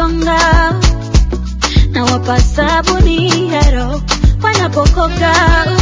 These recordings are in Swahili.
wakisonga na wapa sabuni ya roho wanapokoka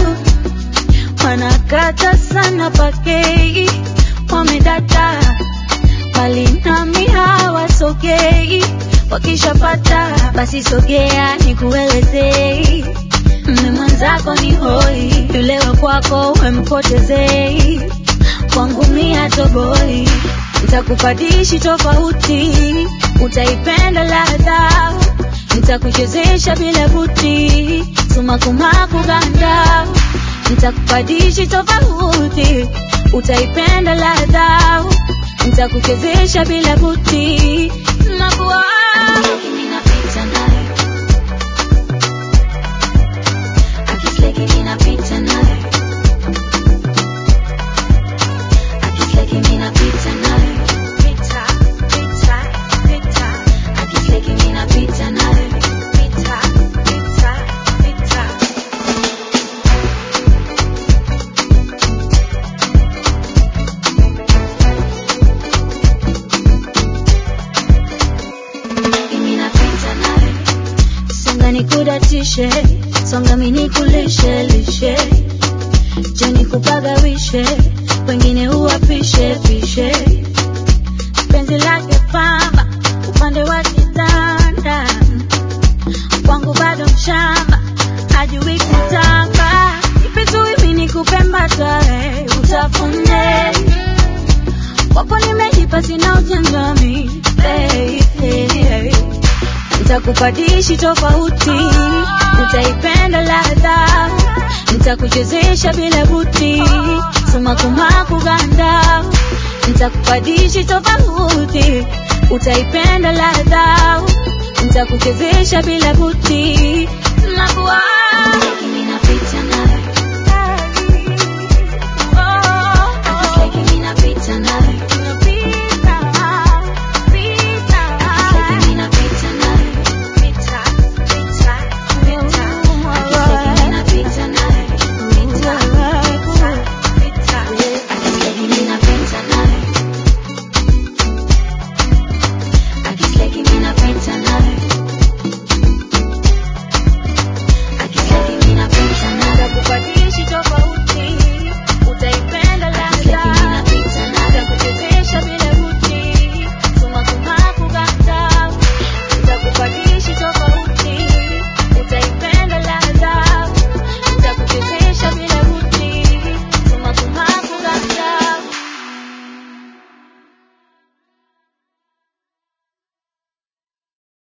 wanakata sana pakei wamedata bali nami hawasogei wakishapata basi sogea nikuelezei mme mwenzako ni hoi yule wa kwako wempotezei kwangu mia toboi nitakupadishi tofauti utaipenda ladha nitakuchezesha bila buti sumakumaku ganda nitakupadishi tofauti utaipenda ladha nitakuchezesha bila buti sumakuwa Ninapita naye. Akisleki ninapita naye. Akisleki ninapita naye. Pita, pita, pita, Akisleki ninapita naye. pita, pita, pita. Mimi napita naye. songa nikudatishe songa minikulishe lishe jeni kupagawishe wengine huwapishe pishe penzi lake pamba upande wa kitanda kwangu bado mshamba hajui kutamba ipitui nikupembatae utafune wapo nimejipa sina ujangami hey, hey, hey. Nitakupadishi tofauti, utaipenda ladha, nitakuchezesha bila buti, sumakumaku ganda. Nitakupadishi tofauti, utaipenda ladha, nitakuchezesha bila